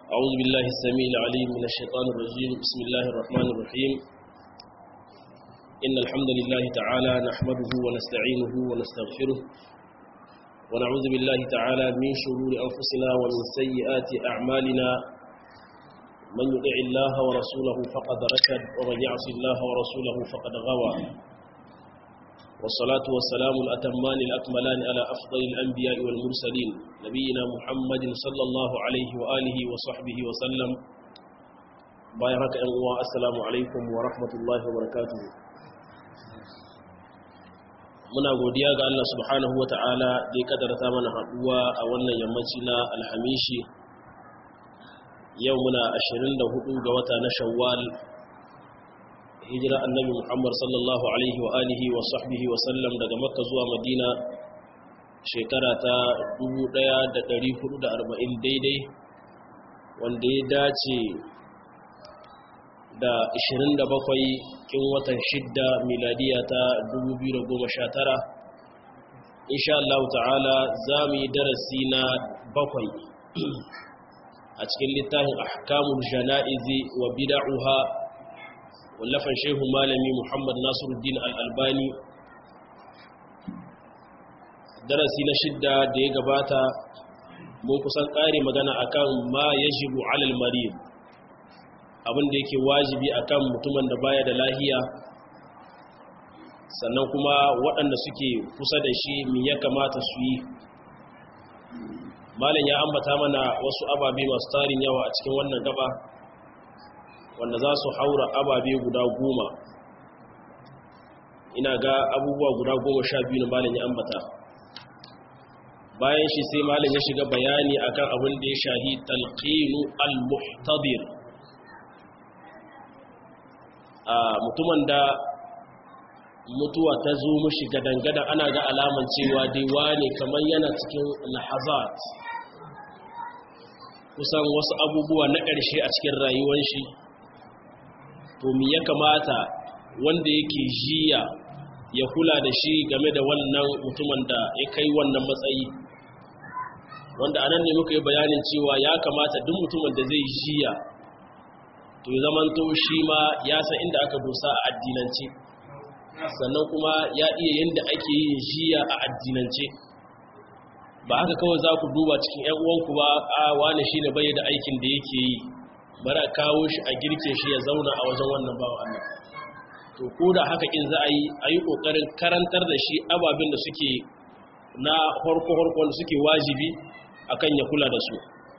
أعوذ بالله السميع العليم من الشيطان الرجيم بسم الله الرحمن الرحيم إن الحمد لله تعالى نحمده ونستعينه ونستغفره ونعوذ بالله تعالى من شرور أنفسنا ومن سيئات أعمالنا من يطع الله ورسوله فقد رشد ومن يعص الله ورسوله فقد غوى والصلاة والسلام الأتمان الأكملان على أفضل الأنبياء والمرسلين نبينا محمد صلى الله عليه وآله وصحبه وسلم بايرك أنواع السلام عليكم ورحمة الله وبركاته muna godiya ga Allah subhanahu wa ta'ala da ya kadarta mana haɗuwa a wannan yammaci na alhamishi yau muna 24 ga wata na shawwal hijira annabi Muhammad sallallahu alaihi wa alihi wa sahbihi wa sallam daga Makka zuwa Madina shekara ta 1440 daidai wanda ya dace da 27 kin watan shidda miladiya ta 2019 insha Allah ta'ala za mu yi darasi na bakwai a cikin littafin ahkamul jana'izi wa bid'uha wallafan shehu malami muhammad nasiruddin al'albani darasi na shidda da ya gabata mun kusan ƙari magana akan ma ya jibu alal marid abinda yake wajibi akan mutumin da baya da lahiya sannan kuma waɗanda suke kusa da shi mi ya kamata su yi malam ya ambata mana wasu ababe masu tarin yawa a cikin wannan gaba wanda za su haura ababe guda goma ina ga abubuwa guda goma sha biyu na malin ya ambata bayan shi sai malin ya shiga bayani akan abin da ya shahi talqinu al-muhtadir a mutumin da mutuwa ta zo mushi gadangadan ana ga alaman cewa dai wane kamar yana cikin lahazat kusan wasu abubuwa na ƙarshe a cikin rayuwar shi to mi ya kamata wanda yake jiya ya kula da shi game da wannan mutumin da ya kai wannan matsayi wanda anan ne muka yi bayanin cewa ya kamata duk mutumin da zai jiya to ya zamanto shi ma ya san inda aka dosa a addinance sannan kuma ya iya yadda ake yin jiya a addinance ba haka kawai za ku duba cikin 'yan uwanku ba a wane shi ne bai da aikin da yake yi bara kawo shi a girke shi ya zauna a wajen wannan bawa Allah to ko da haka in za a yi a yi ƙoƙarin karantar da shi ababen da suke na harko-harko da suke wajibi akan ya kula da su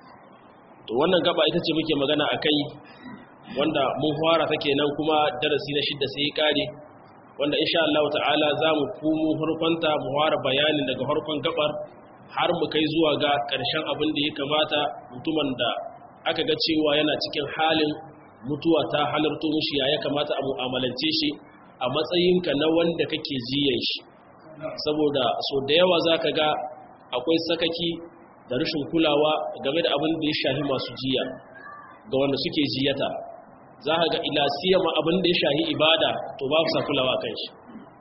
to wannan gaba ita ce muke magana a kai wanda mun fara ta kenan kuma darasi na shidda sai ya kare wanda insha Allah ta'ala za mu komo harkonta mu fara bayanin daga harkon gabar har mu kai zuwa ga ƙarshen abin da ya kamata mutumin da aka ga cewa yana cikin halin mutuwa ta halarto mushi ya kamata a mu'amalance shi a matsayinka na wanda kake jiyan shi saboda so da yawa za ka ga akwai sakaki da rashin kulawa game da abin da ya shahi masu jiya ga wanda suke jiyata za ka ga ilasiyama abin da ya shahi ibada to ba sa kulawa kan shi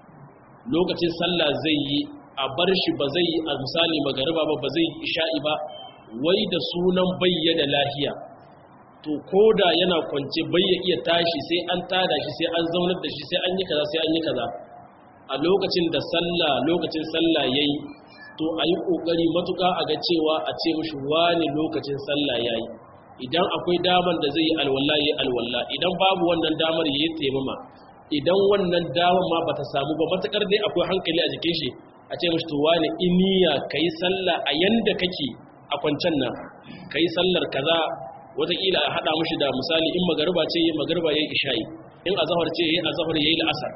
lokacin sallah zai yi a bar shi ba zai yi a misali magariba ba ba zai yi isha'i ba wai da sunan bayyana lahiya to koda yana kwance bayya iya tashi sai an tada shi sai an zaunar da shi sai an yi kaza sai an yi kaza a lokacin da sallah lokacin sallah yayi to a yi kokari matuka a ga cewa a ce mishi wani lokacin sallah yayi idan akwai damar da zai yi alwala yayi alwala idan babu wannan damar yayi taimama idan wannan damar ma bata samu ba matakar dai akwai hankali a jikin shi a ce mishi to wani iniya kai sallah a yanda kake a kwancen nan ka yi sallar kaza wataƙila a haɗa mashi da misali in magariba ce yi magariba ya yi isha'i in azahar ce ya yi azahar ya yi la'asar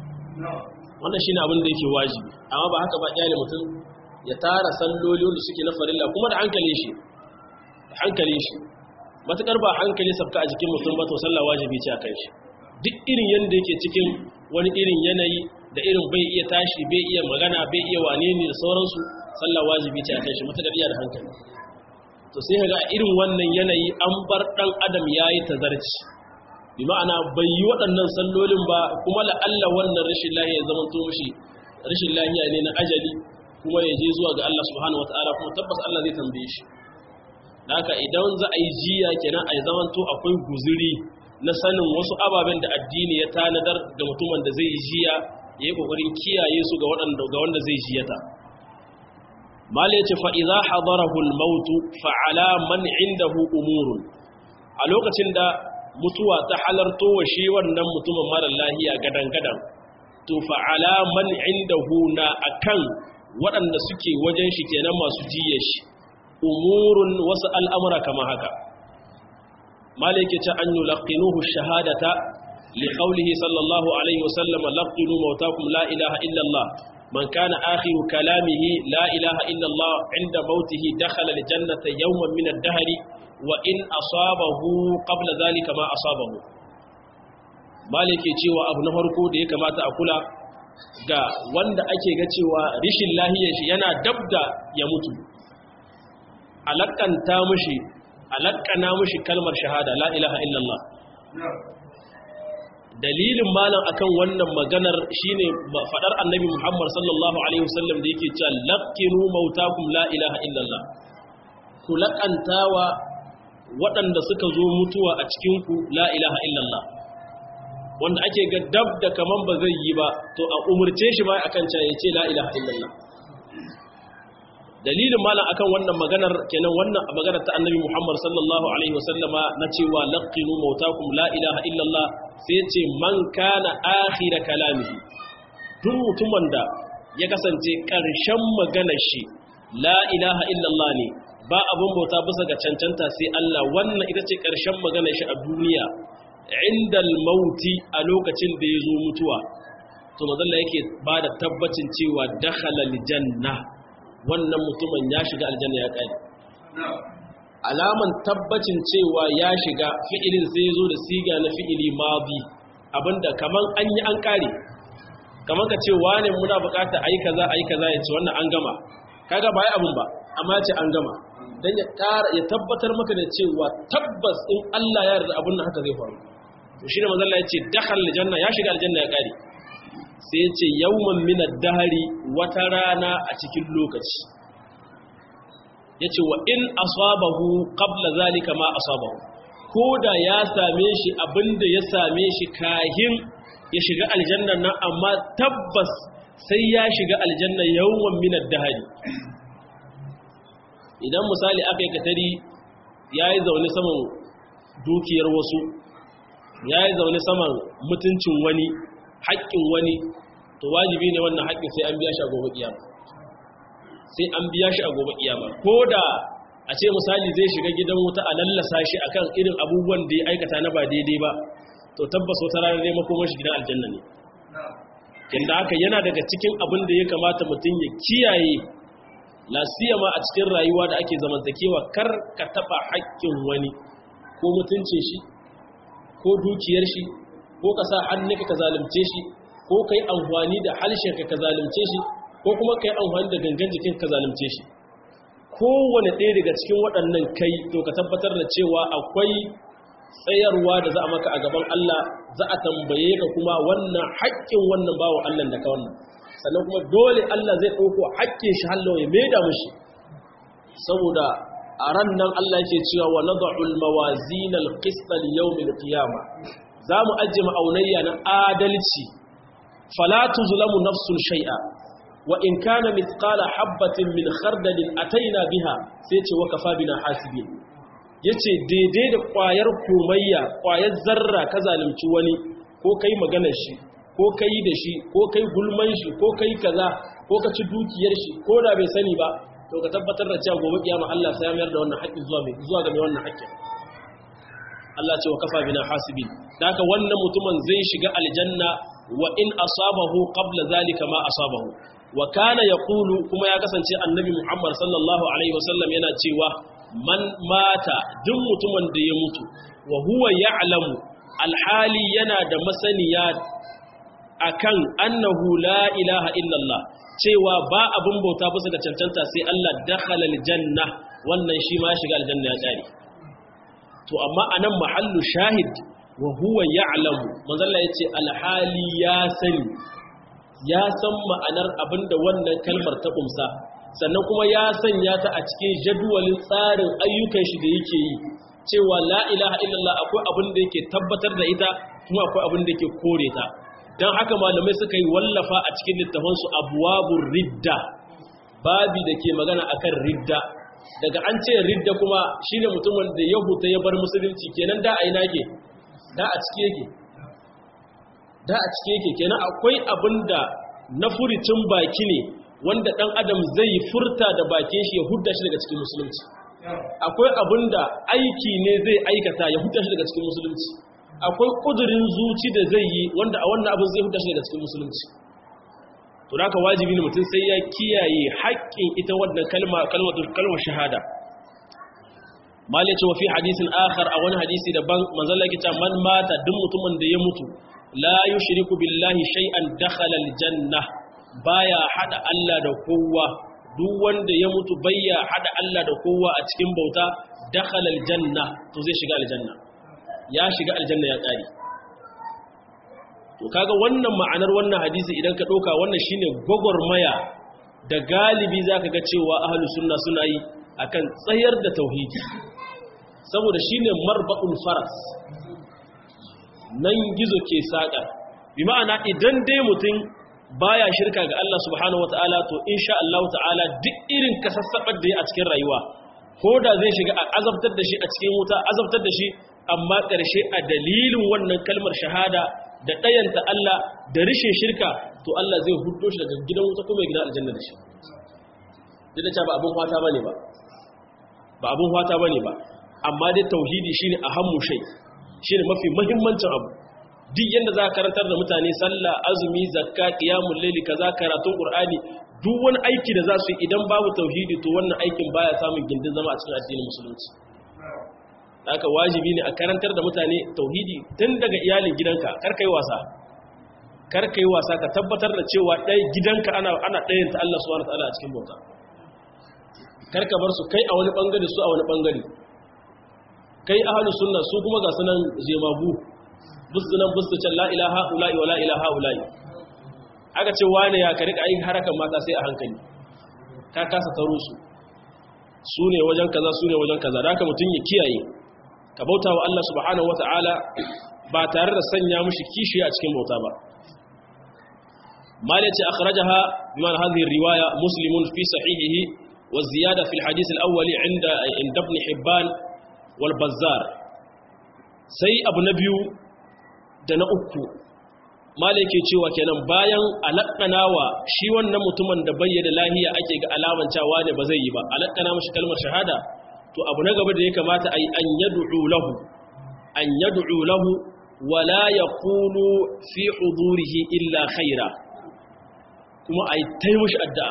wannan shi ne abin da yake wajibi amma ba haka ba ƙyale mutum ya tara salloli wanda suke na farilla kuma da hankali shi da hankali shi matuƙar ba hankali sabka a jikin mutum ba to sallah wajibi ce a kan shi duk irin yadda yake cikin wani irin yanayi da irin bai iya tashi bai iya magana bai iya wane ne da sauransu sallah wajibi ce a kan shi matuƙar iya da hankali to sai ga irin wannan yanayi an bar ɗan adam ya yi tazarci bi ma'ana bai yi waɗannan sallolin ba kuma la'alla wannan rashin lahiya zama to mishi rashin lahiya ne na ajali kuma ya je zuwa ga Allah subhanahu wataala kuma tabbas Allah zai tambaye shi haka idan za a yi jiya kenan a zamanto akwai guzuri na sanin wasu ababen da addini ya tanadar ga mutumin da zai yi jiya ya yi kokarin kiyaye su ga wanda zai jiyata mala yace fa idza hadarahu al-maut fa ala man indahu umurun a lokacin da mutuwa ta halarto wa shi wannan mutumin mara lahiya gadan gadan to fa ala man indahu na akan waɗanda suke wajen shi kenan masu jiye shi umurun wasu al'amura kama haka mala yake ce an yulaqinuhu shahadata li qawlihi sallallahu alaihi wasallam laqinu mautakum la ilaha illa Allah من كان آخر كلامه لا إله إلا الله عند موته دخل الجنة يوما من الدهر وإن أصابه قبل ذلك ما أصابه مالك cewa abu na farko da ya kamata a kula ga wanda ake ga cewa rishin lahiyar shi yana dabda ya mutu alakanta mushi alakana mushi kalmar shahada la ilaha illallah dalilin malam akan wannan maganar shine fadar annabi Muhammad sallallahu alaihi wasallam da yake cewa laqinu mautakum la ilaha illallah ku laqantawa waɗanda suka zo mutuwa a cikin ku la ilaha illallah wanda ake ga dab da kaman ba zai yi ba to a umurce shi ba akan cewa yace la ilaha illallah dalilin malam akan wannan maganar kenan wannan maganar ta annabi Muhammad sallallahu alaihi wasallama na cewa laqinu mautakum la ilaha illallah sai ce man kana akhira kalamihi duk mutumin da ya kasance ƙarshen maganar shi la ilaha illallah ne ba abun bauta bisa ga cancanta sai Allah wannan ita ce ƙarshen maganar shi a duniya indal mauti a lokacin da ya zo mutuwa to mazalla yake ba da tabbacin cewa dakhala aljanna wannan mutumin ya shiga aljanna ya kare alaman tabbacin cewa ya shiga fi'ilin sai ya zo da siga na fi'ili madi abinda kaman an yi an kare kaman ka ce wane muna bukata ayi kaza ayi kaza ya ce wannan an gama kaga ba yi abin ba amma ya ce an gama dan ya kara ya tabbatar maka da cewa tabbas in Allah ya yarda abin nan haka zai faru to shine manzo Allah ya ce dakhal aljanna ya shiga aljanna ya kare sai ya ce yawman min ad-dahri wata rana a cikin lokaci ya ce wa in asabahu qabla zalika ma asabahu ko da ya same shi abinda ya same shi kahin ya shiga aljanna nan amma tabbas sai ya shiga aljanna yawon minar dahari idan misali aka yi katari ya yi zaune saman dukiyar wasu ya yi zaune saman mutuncin wani haƙƙin wani to wajibi ne wannan haƙƙin sai an biya shi a gobe kiyama sai an biya shi a gobe kiyama ko da a ce misali zai shiga gidan wuta a lallasa shi akan irin abubuwan da ya aikata na ba daidai ba to tabbas wata rana ne makomar shi gidan aljanna ne inda haka yana daga cikin abin da ya kamata mutum ya kiyaye lasiyama a cikin rayuwa da ake zamantakewa kar ka taba haƙƙin wani ko mutuncin shi ko dukiyar shi ko ka sa hannunka ka zalunce shi ko kai amfani da halshenka ka zalunce shi ko kuma kai amfani da gangan jikin ka zalunce shi kowane ɗaya daga cikin waɗannan kai to ka tabbatar da cewa akwai tsayarwa da za a maka a gaban Allah za a tambaye ka kuma wannan haƙƙin wannan bawan Allah da ka wannan sannan kuma dole Allah zai ɗauko haƙƙin shi hallo ya maida mushi saboda a ran nan Allah yake cewa wa nad'u al-mawazin al-qist li-yawm al-qiyamah za mu ajiye ma'aunayya na adalci fala tuzlamu nafsun shay'a wa in kana mithqala habatin min khardalin ataina biha sai ce wa kafa bina hasibin yace daidai da kwayar komayya kwayar zarra ka zalunci wani ko kai maganar shi ko kai da shi ko kai gulman shi ko kai kaza ko ka ci dukiyar shi ko da bai sani ba to ka tabbatar da cewa gobe kiyama Allah sai ya mayar da wannan haƙƙin zuwa mai zuwa ga mai wannan haƙƙin Allah ce wa kafa bina hasibin haka wannan mutumin zai shiga aljanna wa in asabahu qabla zalika ma asabahu wa kana yaqulu kuma ya kasance annabi Muhammad sallallahu alaihi wasallam yana cewa man mata duk mutumin da ya mutu wa huwa ya'lamu alhali yana da masaniya akan annahu la ilaha illallah cewa ba abin bauta bisa ga cancanta sai Allah dakhala aljanna wannan shi ma shiga aljanna ya tsare to amma anan mahallu shahid wa huwa ya'lamu manzalla yace alhali ya sani ya san ma'anar abinda wannan kalmar ta kumsa sannan kuma ya sanya ta a cikin jadwalin tsarin ayyukan shi da yake yi cewa la ilaha illallah akwai abin da yake tabbatar da ita kuma akwai abin da yake kore ta don haka malamai suka yi wallafa a cikin littafansu abuwabun ridda babi da ke magana akan ridda daga an ce ridda kuma shine mutumin da ya huta ya bar musulunci kenan da a yi nake da a ciki yake da a ciki yake kenan akwai abin da na furicin baki ne wanda dan adam zai furta da bakin shi ya hudda shi daga cikin musulunci akwai abin da aiki ne zai aikata ya hudda shi daga cikin musulunci akwai kudurin zuci da zai yi wanda a wannan abin zai hudda shi daga cikin musulunci to haka wajibi ne mutum sai ya kiyaye haƙƙin ita wannan kalma kalmar shahada mal yace wa fi hadisin akhar a wani hadisi daban manzon Allah yake man mata duk mutumin da ya mutu la yushriku billahi shay'an dakhala aljanna baya hada Allah da kowa duk wanda ya mutu bayya hada Allah da kowa a cikin bauta dakhala aljanna to zai shiga aljanna ya shiga aljanna ya tsari to kaga wannan ma'anar wannan hadisi idan ka ɗauka wannan shine gwagwarmaya da galibi zaka ga cewa ahlus sunna suna yi akan tsayar da tauhidi saboda shine marba'ul faras nan gizo ke saka bi ma'ana idan dai mutum baya shirka ga Allah subhanahu wataala to insha Allah ta'ala duk irin kasassabar da ya a cikin rayuwa ko da zai shiga a azabtar da shi a cikin wuta azabtar da shi amma ƙarshe a dalilin wannan kalmar shahada da ɗayanta Allah da rishin shirka to Allah zai hudo shi daga gidan wuta kuma gidan aljanna da shi duk da ba abin fata bane ba ba abin fata bane ba amma dai tauhidi shine ahammu shay shine mafi muhimmancin abu duk yanda za ka karantar da mutane sallah azumi zakka qiyamul layli kaza karatun qur'ani duk wani aiki da za su yi idan babu tauhidi to wannan aikin baya samun gindin zama a cikin addinin musulunci haka wajibi ne a karantar da mutane tauhidi tun daga iyalin gidanka karka yi wasa karka yi wasa ka tabbatar da cewa ɗaya gidanka ana ana ɗayan ta Allah subhanahu wataala a cikin bauta karka bar su kai a wani bangare su a wani bangare kai ahlus sunna su kuma ga sunan jemagu busdunan busducan la ilaha ula'i wa la ilaha ula'i aka ce wane ya ka rika yin harakan mata sai a hankali ka kasa taro su su ne wajen kaza su ne wajen kaza da haka mutum ya kiyaye ka bauta wa Allah subhanahu wata'ala ba tare da sanya mushi kishi a cikin bauta ba mali ce akhrajaha biman hadhihi riwaya muslimun fi sahihihi wa ziyada fi alhadith alawwali inda inda ibn hibban wal bazzar sai abu na biyu da na uku mali ke cewa kenan bayan alaqanawa shi wannan mutumin da bayyana lahiya ake ga alaman cewa ne ba zai yi ba alaqana mashi kalmar shahada to abu na gaba da ya kamata a yi an yad'u lahu an yad'u lahu wala yaqulu fi hudurihi illa khaira kuma a yi taimushi addu'a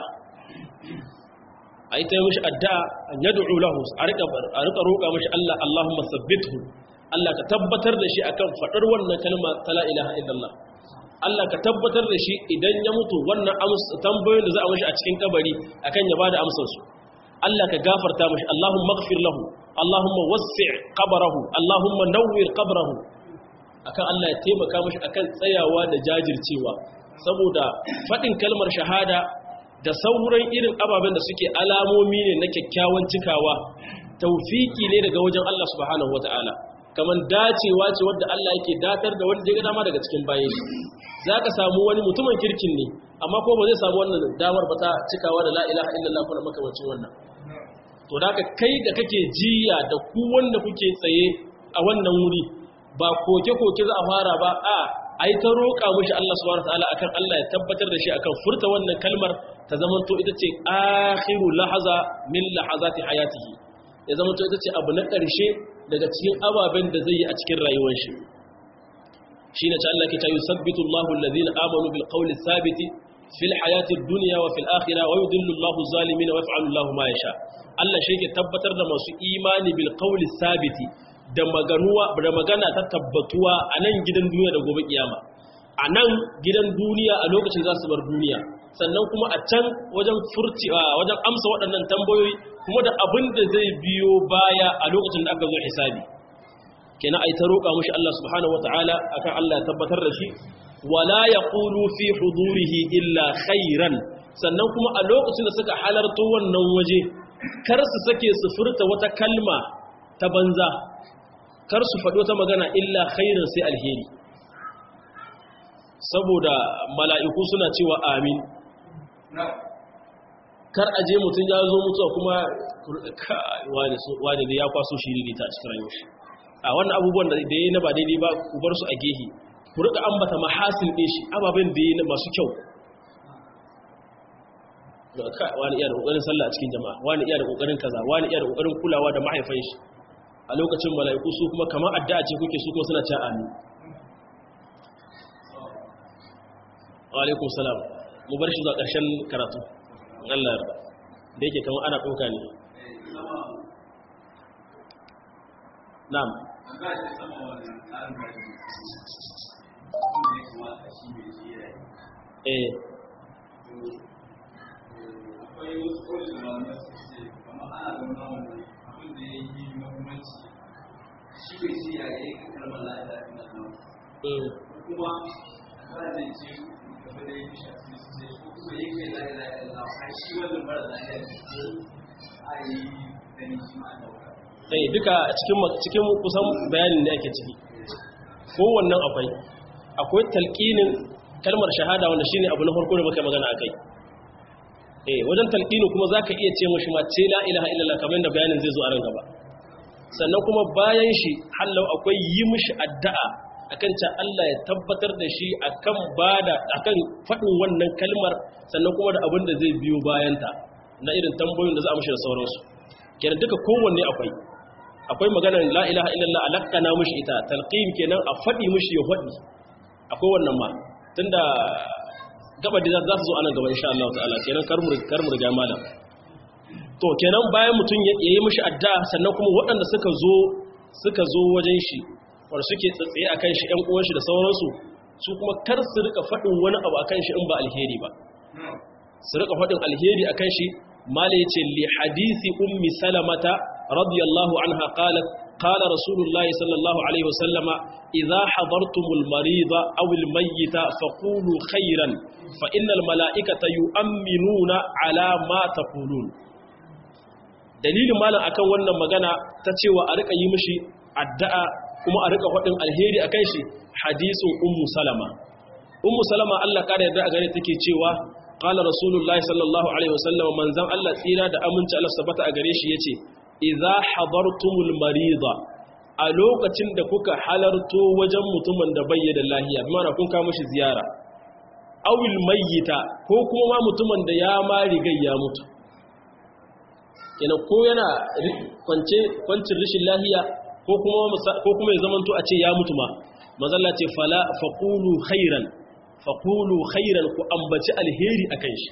a yi taimushi addu'a an yad'u lahu a rika roƙa mashi Allah Allahumma sabbithu Allah ka tabbatar da shi akan faɗar wannan kalma ta la ilaha illallah Allah ka tabbatar da shi idan ya mutu wannan tambayoyin da za a mashi a cikin kabari akan ya bada amsar su Allah ka gafarta mashi Allahumma ighfir lahu Allahumma wassi' qabrahu Allahumma nawwir qabrahu akan Allah ya taimaka mashi akan tsayawa da jajircewa saboda fadin kalmar shahada da sauran irin ababen da suke alamomi ne na kyakkyawan cikawa tawfiki ne daga wajen Allah subhanahu wataala kaman dacewa ce wadda Allah yake datar da wanda ya dama daga cikin bayan shi zaka samu wani mutumin kirkin ne amma ko ba zai samu wannan damar ba ta cikawa da la ilaha illallah kuma makamancin wannan to da kai da kake jiya da ku wanda kuke tsaye a wannan wuri ba koke-koke za a fara ba a ai ta roƙa mushi Allah subhanahu wataala akan Allah ya tabbatar da shi akan furta wannan kalmar ta zama to ita ce akhiru lahaza min lahazati hayatihi ya zama to ita ce abu na ƙarshe daga cikin ababen da zai yi a cikin rayuwar shi shine ta Allah ke ta yusabbitu Allahu alladhina amanu bil qawli thabiti fil hayati dunya wa fil akhirah wa yudillu Allahu zalimin wa yaf'alu Allahu ma yasha Allah shi ke tabbatar da masu imani bil qawli sabiti da maganuwa da magana ta tabbatuwa a nan gidan duniya da gobe kiyama a nan gidan duniya a lokacin za su bar duniya sannan kuma a can wajen furci wajen amsa waɗannan tambayoyi kuma da abin da zai biyo baya a lokacin da aka zo hisabi kenan ai ta roƙa mushi Allah subhanahu wataala akan Allah ya tabbatar da shi wala yaqulu fi hudurihi illa khairan sannan kuma a lokacin da suka halarto wannan waje kar su sake su furta wata kalma ta banza kar su faɗo ta magana illa khairin sai alheri saboda mala'iku suna cewa amin kar a je mutum ya zo mutuwa kuma wani da ya kwaso shiri ta cikin rayuwar shi a wannan abubuwan da ya yi na ba daidai ba ku bar su a gehe ku rika ambata mahasin ɗin shi ababen da ya yi masu kyau wani iya da ƙoƙarin sallah a cikin jama'a wani iya da ƙoƙarin kaza wani iya da ƙoƙarin kulawa da mahaifan shi a lokacin mala'iku su kuma kamar addu'a ce kuke su kuma suna cewa amin wa alaikum salam mu bar shi zuwa ƙarshen karatu Allah yarda da yake kamar ana ɗauka ne na'am eh akwai wasu kawai da malamai su ce kamar ana da wani abin da ya yi mahimmanci shi bai ce ya yi kalmar la'ila ina nan kuma a zai ce gaba da ya fi shafi su ce ko kuma ya kai la'ila ina a shi wannan mara la'ila ne a yi gani shi ma dauka eh duka cikin cikin kusan bayanin da ake ciki kowannan akwai akwai talqinin kalmar shahada wanda shine abu na farko da muka magana akai eh wajen talqini kuma zaka iya ce mushi ma ce la ilaha illallah kamar da bayanin zai zo a ran gaba sannan kuma bayan shi hallau akwai yi mishi addu'a akan ta Allah ya tabbatar da shi akan bada akan fadin wannan kalmar sannan kuma da abin da zai biyo bayanta na irin tambayoyin da za a mishi da sauransu kenan duka kowanne akwai akwai maganar la ilaha illallah alaqana mishi ita talqin kenan a fadi mishi ya fadi akwai wannan ma tunda gaba da za su zo anan gaba insha Allah ta'ala kenan karmu karmu riga malam to kenan bayan mutun ya yi mishi adda sannan kuma waɗanda suka zo suka zo wajen shi wanda suke tsatsaye akan shi ɗan uwan shi da sauransu su kuma kar su rika fadin wani abu akan shi in ba alheri ba su rika fadin alheri akan shi mala yace li hadisi ummi salamata radiyallahu anha qalat قال رسول الله صلى الله عليه وسلم إذا حضرتم المريض أو الميت فقولوا خيرا فإن الملائكة يؤمنون على ما تقولون دليل مالا أكون وانا مغانا تتوى أريك يمشي الدعاء kuma a rika faɗin alheri a kai shi hadisun ummu salama ummu salama Allah kare yadda a gare take cewa qala rasulullahi sallallahu alaihi wasallam manzan Allah tsira da aminci Allah sabata a gare shi yace idza hadartumul marida a lokacin da kuka halarto wajen mutumin da bai da lahiya mana kun kawo mishi ziyara awil mayyita ko kuma ma mutumin da ya ma rigai ya mutu kenan ko yana kwance kwancin rishin lahiya ko kuma ko kuma ya zamanto a ce ya mutu ma mazalla ce fala faqulu khairan faqulu khairan ku ambaci alheri akan shi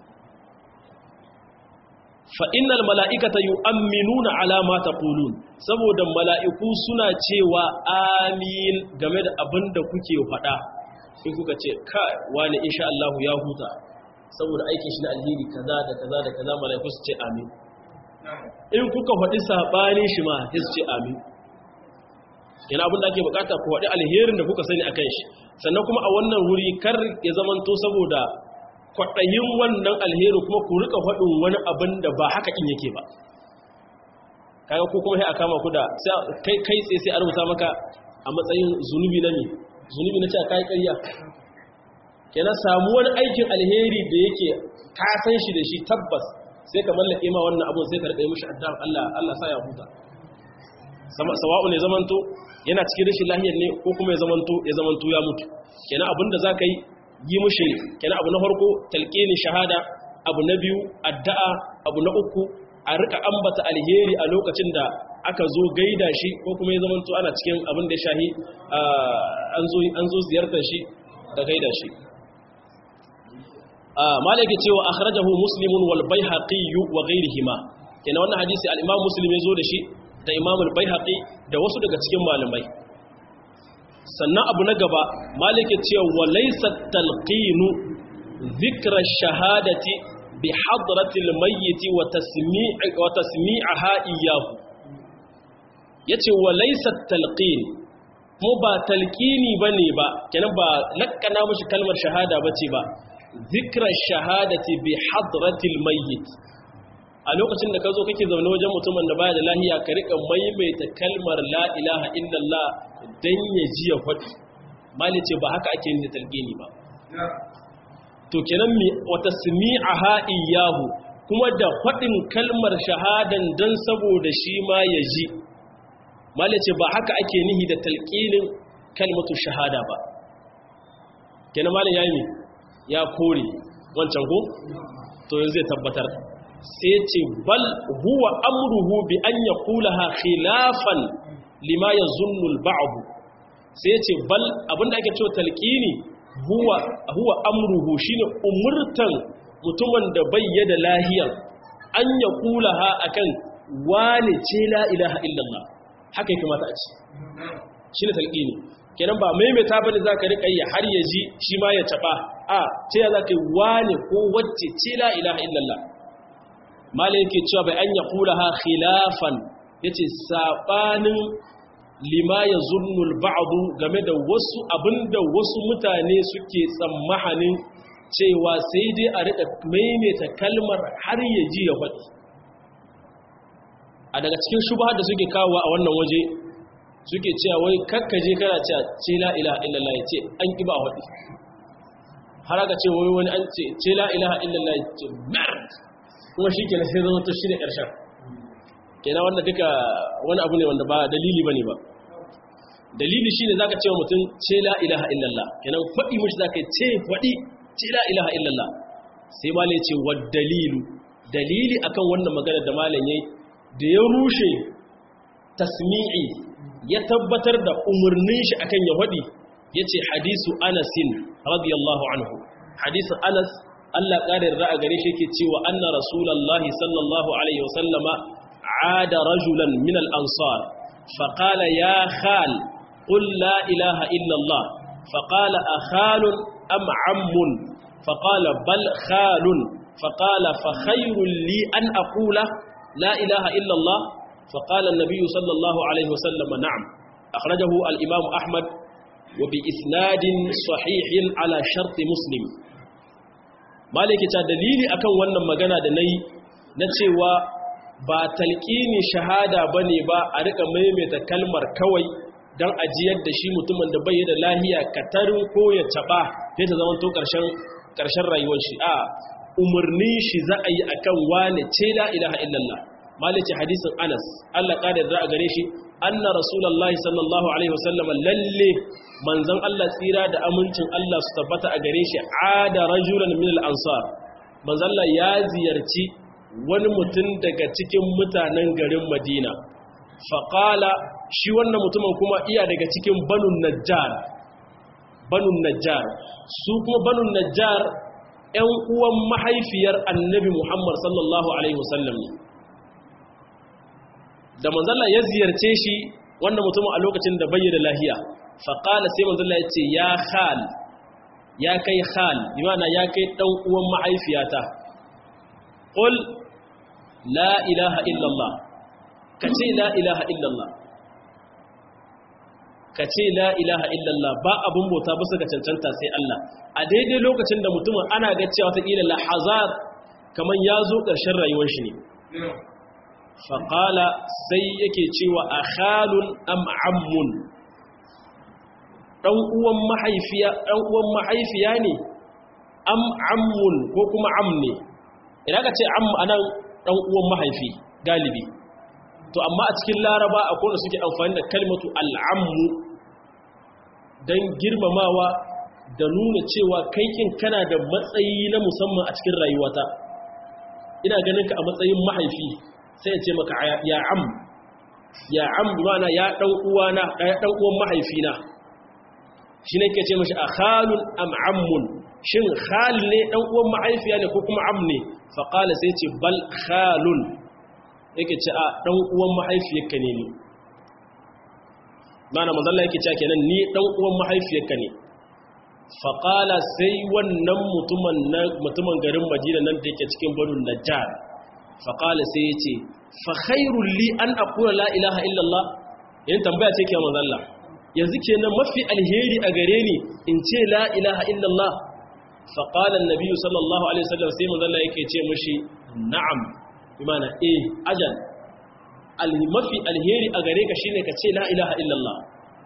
fa'innal mala'ikata yi amminuna alama ta ƙulun saboda mala'iku suna cewa amin game da abin da kuke faɗa in kuka ce ka wani insha Allahu ya huta saboda aikin shi na alheri kaza da kaza da kaza mala'iku su ce amin in kuka faɗi saɓanin shi ma ya su ce amin yana abin da ake bukata ku faɗi alherin da kuka sani a kan shi sannan kuma a wannan wuri kar ya zamanto saboda kwaɗayin wannan alheri kuma ku rika faɗin wani abin da ba haka in yake ba kaga ko kuma sai a kama ku da kai kai tsaye sai a rubuta maka a matsayin zunubi na ne zunubi na cewa kai ƙarya kenan samu wani aikin alheri da yake ka san shi da shi tabbas sai ka mallake ma wannan abun sai ka rika yi mishi addu'a Allah Allah sa ya huta sawa'u ne zamanto yana cikin rashin lahiyar ne ko kuma ya zamanto ya zamanto ya mutu kenan abinda zaka yi yi mushi kenan abu na farko talqini shahada abu na biyu addu'a abu na uku a rika ambata alheri a lokacin da aka zo gaida shi ko kuma ya zamanto ana cikin abin da shahi an zo an zo ziyartar shi da gaida shi malaki cewa akhrajahu muslimun wal baihaqi wa ghayrihima kenan wannan hadisi al-imam muslim ya zo da shi da imam al-baihaqi da wasu daga cikin malamai sannan abu na gaba maliki cewa walaysa talqinu dhikra shahadati bi hadrati al-mayyit wa tasmi'i wa tasmi'aha iyyahu yace walaysa talqin mu ba talqini bane ba kenan ba lakkana mushi kalmar shahada bace ba zikra shahadati bi hadratil mayyit a lokacin da ka zo kake zaune wajen mutumin da baya da lahiya ka rika maimaita kalmar la ilaha illallah dan ya ji ya faɗi mali ce ba haka ake yin da talqini ba to kenan mi wata sami'aha iyahu kuma da faɗin kalmar shahadan dan saboda shi ma ya ji mali ce ba haka ake nihi da talqinin kalmatu shahada ba kenan malin yayi ya kore wancan ko to yanzu zai tabbatar sai ce bal huwa amruhu bi an yaqulaha khilafan lima yazunnu al-ba'd sai ce bal abinda ake cewa talqini huwa huwa amruhu shine umurtan mutumin da bayyana lahiyar an yaqulaha akan wani ce la ilaha illallah haka yake mata a ce shine talqini kenan ba maimaita bane zaka rika yi har ya ji shi ma ya taba a ce ya zaka yi wani ko wacce ce la ilaha illallah malai yake cewa bai an yaqulaha khilafan yace sabanin lima yazunnul ba'du game da wasu abinda wasu mutane suke tsammahanin cewa sai dai a rika maimaita kalmar har ya ji ya faɗi a daga cikin shubha da suke kawo a wannan waje suke cewa wai kakkaje kana cewa ce la ilaha illallah yace an ki ba faɗi har aka ce wai wani an ce ce la ilaha illallah yace merd kuma shikenan sai zama to shi ne ƙarshen kenan wanda duka wani abu ne wanda ba dalili bane ba dalili shine zaka ce wa mutum ce la ilaha illallah kenan faɗi mushi zaka ce faɗi ce la ilaha illallah sai malai ce wa dalilu dalili akan wannan magana da malam yayi da ya rushe tasmi'i ya tabbatar da umarnin shi akan ya faɗi yace hadisu anasin radiyallahu anhu hadisin anas Allah ƙarin ra'a gare shi yake cewa anna rasulullahi sallallahu alaihi wasallama ada rajulan min al-ansar faqala ya khal qul la ilaha illa Allah faqala akhalun am ammun faqala bal khalun faqala fa khayrun li an aqula la ilaha illa Allah faqala an-nabiy sallallahu alaihi wasallam na'am akhrajahu al-imam ahmad وبإسناد صحيح على شرط مسلم maliki ta dalili akan wannan magana da nayi na cewa ba talqini shahada bane ba a rika maimaita kalmar kawai dan ajiyar da shi mutumin da bai da lahiya katarin ko ya taba sai ta zama to karshen karshen rayuwar shi a umurni shi za a yi akan wane ce la ilaha illallah maliki hadisin Anas Allah kada da a gare shi anna rasulullahi sallallahu alaihi wasallam lalle manzon Allah tsira da amincin Allah su tabbata a gare shi ada rajulan min al-ansar manzon Allah ya ziyarci wani mutum daga cikin mutanen garin Madina faqala shi wannan mutumin kuma iya daga cikin banun najjar banun najjar su kuma banun najjar ƴan uwan mahaifiyar annabi Muhammad sallallahu alaihi wasallam da manzalla ya ziyarce shi wannan mutumin a lokacin da bayyana lahiya faƙala sai manzalla ya ce ya khal ya kai khal yana ya kai ɗan uwan mahaifiyata ƙul la ilaha illallah ka ce la ilaha illallah ka ce la ilaha illallah ba abin bauta ba su ga cancanta sai Allah a daidai lokacin da mutumin ana ga cewa ta ƙila lahazar kamar ya zo ƙarshen rayuwar shi ne faƙala sai yake cewa a halun am'ammun ɗan'uwan mahaifiya ne am'ammun ko kuma am ne idan ka ce am anan ɗan'uwan mahaifi galibi to amma a cikin laraba a kone suke amfani da kalmatu al'ammu don girmamawa da nuna cewa kaikin kana da matsayi na musamman a cikin rayuwata ina ganin ka a matsayin mahaifi sai ya ce maka ya am ya am mana ya dan uwana ya dan uwan mahaifina shi ne ke ce mashi a khalun am ammun shin khal ne dan uwan mahaifiya ne ko kuma am ne fa qala sai ce bal khalun yake ce a dan uwan mahaifiyarka ne ni mana manzo Allah yake cewa kenan ni dan uwan mahaifiyarka ne fa qala sai wannan mutumin mutumin garin Madina nan da yake cikin Banu Najjar faƙala sai ya ce fa khairun li an akura la ilaha illallah yin tambaya ce ke manzalla yanzu kenan mafi alheri a gare ni in ce la ilaha illallah fa qala an-nabi sallallahu alaihi wasallam sai manzo Allah yake ce mishi na'am bimana eh ajal al-mafi alheri a gare ka shine ka ce la ilaha illallah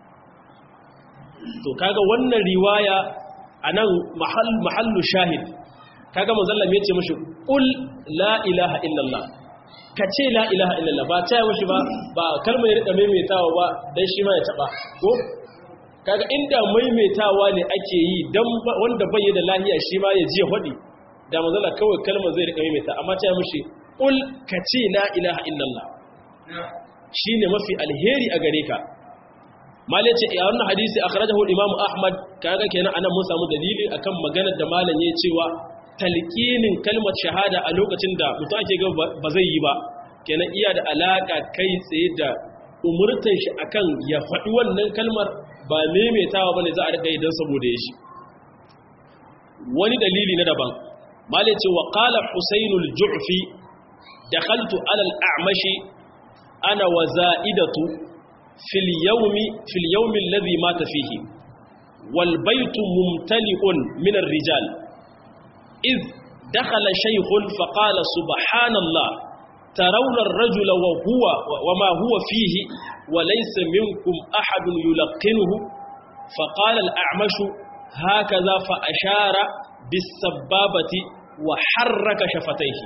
to kaga wannan riwaya anan mahall mahallu shahid kaga manzo Allah ya ce mishi qul la ilaha illallah ka ce la ilaha illallah ba ta mishi ba ba kalmar ya rika maimaitawa ba dan shi ma ya taba ko kaga inda maimaitawa ne ake yi dan wanda bai da lahiya shi ma ya ji ya fadi da manzo Allah kawai kalmar zai rika maimaita amma ta mishi qul ka ce la ilaha illallah shine mafi alheri a gare ka malai ce a wannan hadisi akhrajahu al-imam ahmad kaga kenan anan mun samu dalili akan maganar da malam ya cewa talqinin kalmar shahada a lokacin da mutum ake ga ba zai yi ba kenan iya da alaka kai tsaye da umurtan shi akan ya faɗi wannan kalmar ba maimaitawa bane za a riga idan saboda ya shi wani dalili na daban malai ce wa qala husaynul ju'fi dakhaltu ala al-a'mashi ana wa za'idatu fil yawmi fil yawmi alladhi mata fihi wal baytu mumtali'un min ar-rijal إذ دخل شيخ فقال سبحان الله ترون الرجل وهو وما هو فيه وليس منكم أحد يلقنه فقال الأعمش هكذا فأشار بالسبابة وحرك شفتيه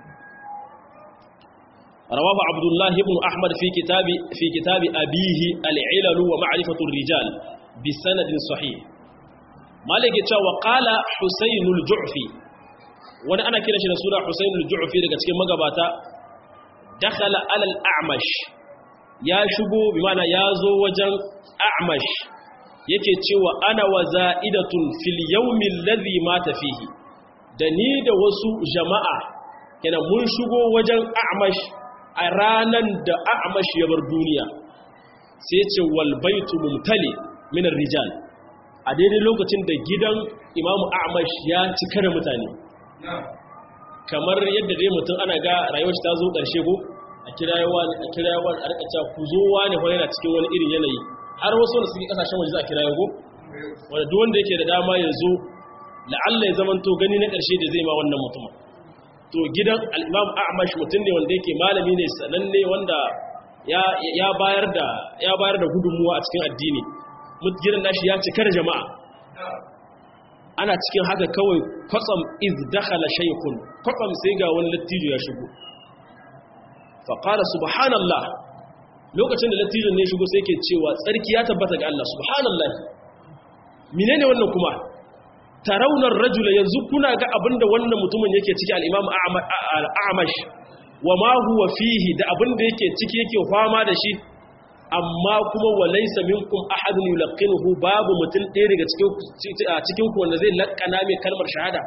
رواه عبد الله بن أحمد في كتاب في كتاب أبيه العلل ومعرفة الرجال بسند صحيح مالك وقال حسين الجعفي wani ana kira shi da suna Husain al-Ju'fi daga cikin magabata dakhala alal a'mash ya shigo bi mana ya zo wajen a'mash yake cewa ana wa za'idatun fil yawmi alladhi mata fihi da ni da wasu jama'a kenan mun shigo wajen a'mash a ranan da a'mash ya bar duniya sai ce wal baitu mumtali min rijal a daidai lokacin da gidan imamu a'mash ya cika da mutane kamar yadda dai mutum ana ga rayuwar ta zo ƙarshe ko a kirayewa a kirayewa a rika cewa ku zo wani fa yana cikin wani irin yanayi har wasu da suke kasashen waje za a kiraye ko wanda duk wanda yake da dama ya zo la'alla ya zamanto gani na ƙarshe da zai ma wannan mutumin to gidan al-Imam Ahmad mutum ne wanda yake malami ne sananne wanda ya ya bayar da ya bayar da gudunmuwa a cikin addini gidan nashi ya cika da jama'a ana cikin haka kawai kwatsam iz dakhala shaykhun kwatsam sai ga wani lattijo ya shigo fa qala subhanallah lokacin da lattijon ne shigo sai yake cewa tsarki ya tabbata ga Allah subhanallah menene wannan kuma tarawunar rajula yanzu kuna ga abinda wannan mutumin yake ciki al-imam al-a'mash wa ma huwa fihi da abinda yake ciki yake fama da shi amma kuma walaysa minkum ahadun yulqinuhu babu mutum ɗaya daga cikin cikin ku wanda zai lakkana mai kalmar shahada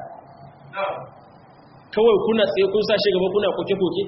kawai kuna tsaye kun sa shi gaba kuna koke koke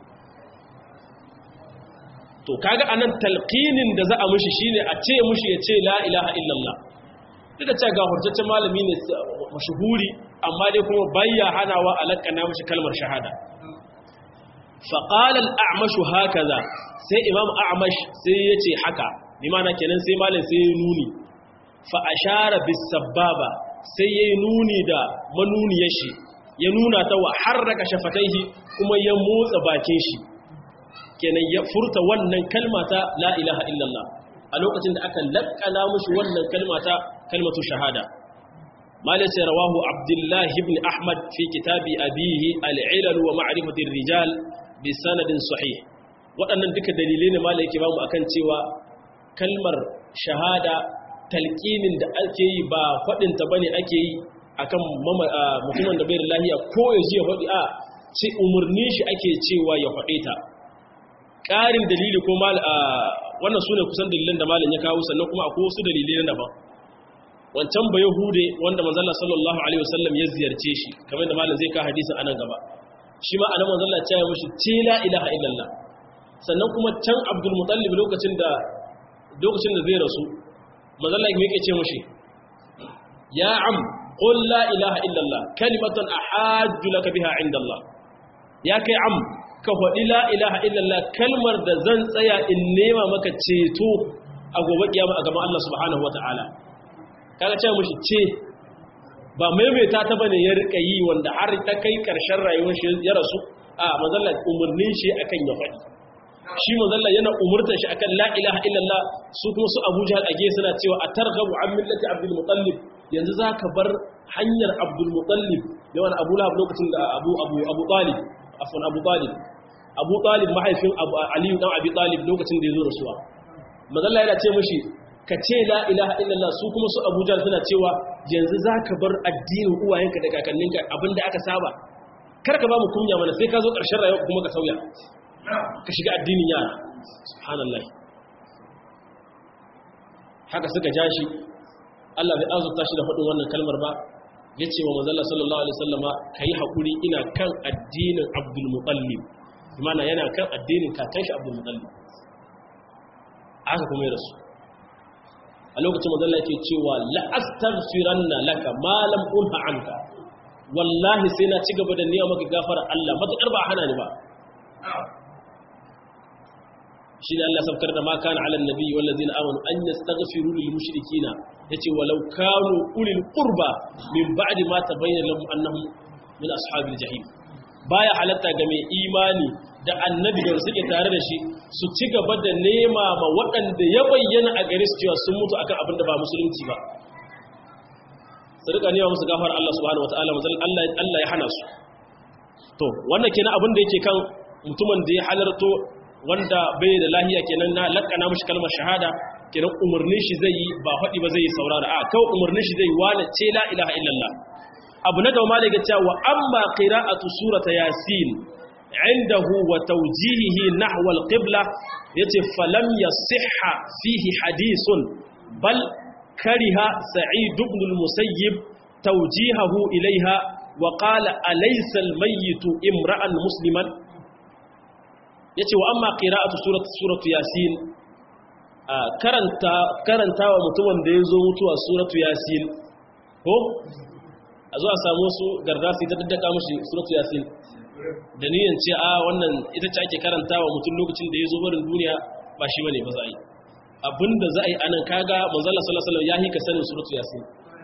to kaga anan talqinin da za a mushi shine a ce mushi ya ce la ilaha illallah duk da cewa ga hujjaccen malami ne mashuhuri amma dai kuma bayya hanawa a lakkana mushi kalmar shahada faƙalar a'amashu haka za sai imam a'amash sai ya ce haka limana kenan sai malin sai ya nuni fa'ashara bisababa sai ya yi nuni da manuniyar shi ya nuna ta wa harraka shafataihi kuma ya motsa bakin shi kenan ya furta wannan kalmata la ilaha illallah a lokacin da aka lakkana mushi wannan kalmata kalmatu shahada malin sai rawahu abdullahi ibn ahmad fi kitabi abihi al'ilal wa ma'rifatir rijal bi sanadin sahih waɗannan duka dalilai ne malai yake bamu akan cewa kalmar shahada talqinin da ake yi ba fadin ta bane ake yi akan mutumin da bai da lafiya ko ya ji ya fadi a ce umurni shi ake cewa ya fade ta ƙarin dalili ko mal wannan sune kusan dalilan da malam ya kawo sannan kuma akwai wasu dalilai na daban wancan ba yahude wanda manzo Allah sallallahu alaihi wasallam ya ziyarce shi kamar da malam zai ka hadisin anan gaba shi ma anan manzo Allah ya mishi ce la ilaha illallah sannan kuma can Abdul Muttalib lokacin da lokacin da zai rasu manzo Allah yake ce mishi ya am qul la ilaha illallah kalimatan ahajju laka biha inda Allah ya kai am ka faɗi la ilaha illallah kalmar da zan tsaya in nema maka ceto a gobe kiyama a gaban Allah subhanahu wataala kaga ce mishi ce ba maimaita ta bane ya rika yi wanda har ta kai karshen rayuwar shi ya rasu a manzalla umurnin shi akan ya faɗi shi manzalla yana umurtar shi akan la ilaha illallah su kuma su Abu Jahl age suna cewa atarghabu an millati Abdul Muttalib yanzu zaka bar hanyar Abdul Muttalib yawan Abu Lahab lokacin da Abu Abu Abu Talib afwan Abu Talib Abu Talib mahaifin Abu Ali dan Abi Talib lokacin da ya zo rasuwa manzalla yana ce mishi ka ce la ilaha illallah su kuma su Abu Jahl suna cewa yanzu zaka bar addinin uwayenka da kakanninka abinda aka saba kar ka ba mu kunya mana sai ka zo ƙarshen rayuwa kuma ka sauya ka shiga addinin yara subhanallah haka suka ja shi Allah bai azurta shi da faɗin wannan kalmar ba ya ce wa manzala sallallahu alaihi sallama ka yi haƙuri ina kan addinin abdul mutallib mana yana kan addinin kakan shi abdul mutallib aka kuma yi rasu a lokacin manzala ke cewa la'astaghfiranna laka ma lam unha anka wallahi sai na ci gaba da nema maka gafara Allah matakar ba hana ni ba shi ne Allah sabkar da ma kana ala annabi wal ladina amanu an yastaghfiru lil mushrikina yace walau kanu ulil qurba min ba'di ma tabayyana lahum annahum min ashabil jahim baya halatta ga mai imani da annabi da suke tare da shi su ci gaba da nema ma waɗanda ya bayyana a gare su cewa sun mutu akan abin da ba musulunci ba su rika nema musu gafar Allah subhanahu wataala Allah Allah ya hana su to wannan kenan abin da yake kan mutumin da ya halarto wanda bai da lahiya kenan na lakana mishi kalmar shahada kenan umarnin shi zai yi ba faɗi ba zai yi saurara a kawai umarnin shi zai wala ce la ilaha illallah abu na gaba malaka cewa wa amma qira'atu surata yasin indahu wa tawjihihi nahwa al-qibla yace falam yasihha fihi hadithun bal kariha sa'id ibn al-musayyib tawjihahu ilayha wa qala alaysa al-mayyit imra'an musliman yace wa amma qira'atu surati suratu yasin karanta karantawa mutumin da yazo mutuwa suratu yasin ko a zo a samu su gardasi ta daddaka mushi suratu yasin da niyan ce a wannan ita ce ake karantawa mutum lokacin da yazo barin duniya ba shi bane ba za a yi abinda za a yi anan kaga manzala sallallahu alaihi wasallam ya hika sanin suratu yasin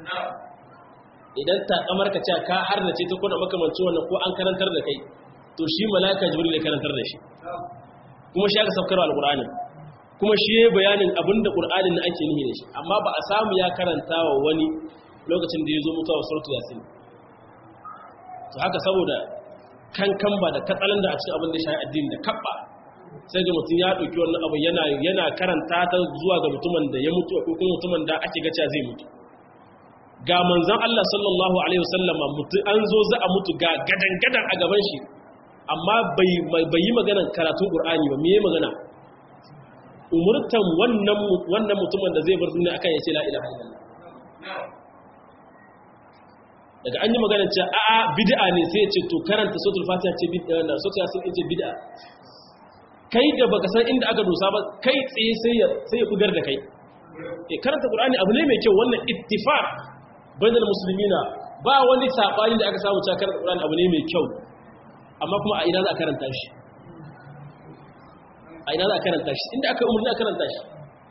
idan ta kamar ka ce ka har da ce ta kuna makamancin wannan ko an karantar da kai to shi malaka jibril ya karantar da shi kuma shi aka saukar alqur'ani kuma shi yayin bayanin abinda qur'anin ake nihi da shi amma ba a samu ya karanta wa wani lokacin da yazo mutuwa suratu yasin to haka saboda kankan ba da katsalan da a cikin abin da shi addini da kabba sai ga mutum ya ɗauki wannan abu yana yana karanta ta zuwa ga mutumin da ya mutu ko kuma mutumin da ake gaca zai mutu ga manzon Allah sallallahu alaihi wasallama mutu an zo za a mutu ga gadan gadan a gaban shi amma bai bai yi maganar karatun Qur'ani ba me yayi magana umurtan wannan wannan mutumin da zai bar duniya akan ya ce la ilaha illallah daga an yi magana ce a'a bid'a ne sai ya ce to karanta suratul fatiha ce bid'a da suratul yasin ce bid'a kai da baka san inda aka dosa ba kai tsaye sai ya sai ya kudar da kai eh karanta qur'ani abu ne mai kyau wannan ittifaq bainal muslimina ba wani sabani da aka samu cewa karanta qur'ani abu ne mai kyau amma kuma a ina za a karanta shi a ina za a karanta shi inda aka umarni a karanta shi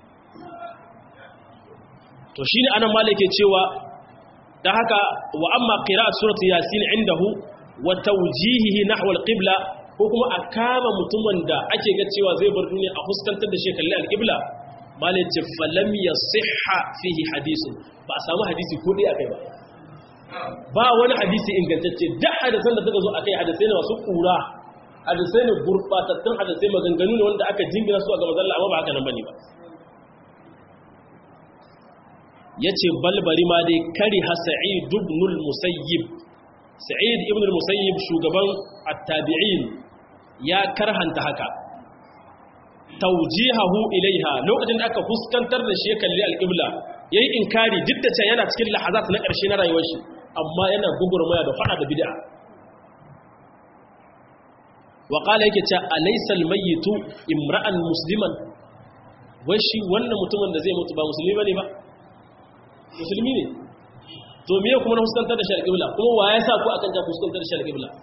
to shine anan malike cewa da haka wa amma qira'at surati yasin indahu wa tawjihihi nahwa al-qibla ko kuma a kama mutumin da ake ga cewa zai bar duniya a fuskantar da shi kalli al-qibla malai ce falam yasihha fihi hadisun ba a samu hadisi ko dai akai ba ba wani hadisi ingantacce da hadisan da suka zo akai hadisai ne masu kura hadisai ne gurbatattun hadisai maganganu ne wanda aka jingina su a ga manzon amma ba haka nan bane ba yace balbari ma dai kari ha sa'id ibn al-musayyib sa'id ibn al-musayyib shugaban at-tabi'in ya karhanta haka tawjihahu ilaiha lokacin da aka fuskantar da shi ya kalli al-qibla yayi inkari duk da cewa yana cikin lahazat na ƙarshe na rayuwar shi amma yana gugurmaya da fada da bid'a wa qala yake cewa alaysa al-mayyitu imra'an musliman wai shi wannan mutumin da zai mutu ba musulmi bane ba musulmi ne to miye kuma na fuskantar da shari'a qibla kuma wa ya sa ku akan ta fuskantar da shari'a qibla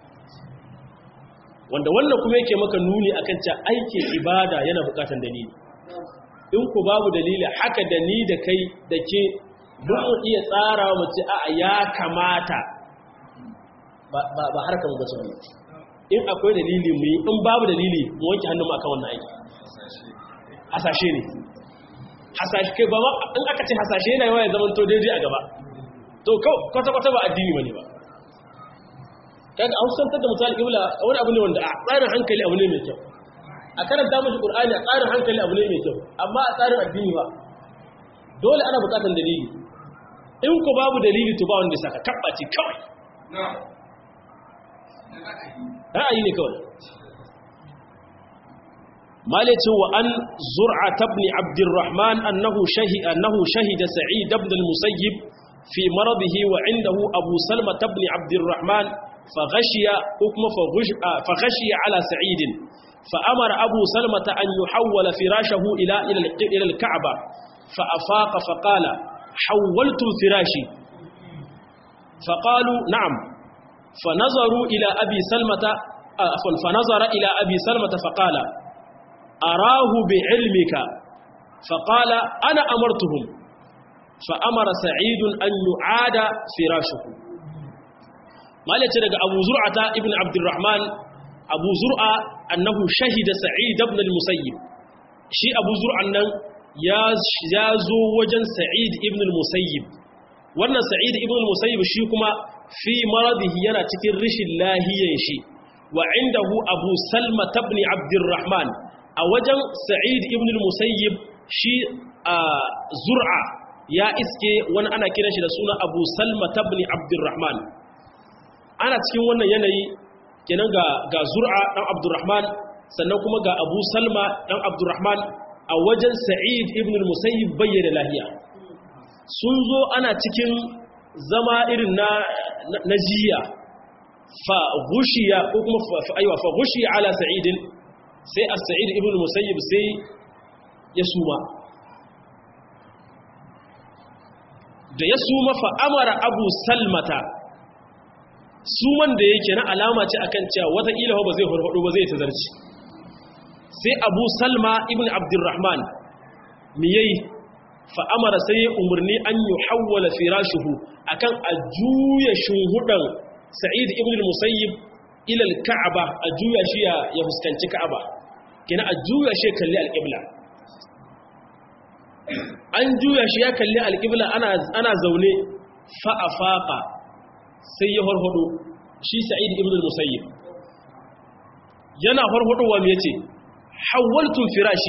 wanda wannan kuma yake maka nuni akan cewa aikin ibada yana bukatan dalili in ku babu dalili haka da ni da kai da ke duk mu iya tsara mu ce a ya kamata ba ba harkar mu bace wannan in akwai dalili mu yi in babu dalili mu wanke hannun mu akan wannan aiki hasashe ne hasashe kai ba in aka ce hasashe yana yawa ya zama to daidai a gaba to kwata kwata ba addini bane ba kaga an santar da misali ibla wani abu ne wanda a tsarin hankali abu ne mai kyau a karanta mashi qur'ani a tsarin hankali abu ne mai kyau amma a tsarin addini ba dole ana bukatar dalili in ku babu dalili to ba wanda saka kabbaci kawai ra'ayi ne kawai مالك وأن زرعة بن عبد الرحمن أنه شهد, أنه شهد سعيد بن المسيب في مرضه وعنده أبو سلمة بن عبد الرحمن فغشي حكم فغشي على سعيد فأمر أبو سلمة أن يحول فراشه إلى إلى الكعبة فأفاق فقال حولت فراشي فقالوا نعم فنظروا إلى أبي سلمة فنظر إلى أبي سلمة فقال أراه بعلمك فقال أنا أمرتهم فأمر سعيد أن يعاد فراشه ما لتلك أبو زرعة ابن عبد الرحمن أبو زرعة أنه شهد سعيد بن المسيب شي أبو زرعة يازو وجن سعيد ابن المسيب wannan sa'id ibn al-musayyib shi kuma fi maradihi yana cikin rishin lahiyan shi wa indahu abu salma ibn abdurrahman a wajen sa'id ibn al-musayyib shi a zur'a ya iske wani ana kiran shi da suna abu salma ibn abdurrahman ana cikin wannan yanayi kenan ga ga zur'a dan abdurrahman sannan kuma ga abu salma dan abdurrahman a wajen sa'id ibn al-musayyib bayyana lahiya sun zo ana cikin zama irin na na jiya fa gushiya ko kuma fa aiwa fa gushiya ala sa'idin sai as-sa'id ibn al-musayyib sai ya suma da ya suma fa amara abu salmata suman da yake na alama ce akan cewa wata ilaha ba zai farfado ba zai tazarci sai abu salma ibn abdurrahman mi yayi fa amara sai ya umarni an yi hawwala firashuhu akan a juya shuhudan sa'id ibn al-musayyib ila al-ka'aba a juya shi ya fuskanci ka'aba kina a juya shi kalli al-qibla an juya shi ya kalli al-qibla ana ana zaune fa afaqa sai ya farfado shi sa'id ibn al-musayyib yana farfadowa me yace hawwaltu firashi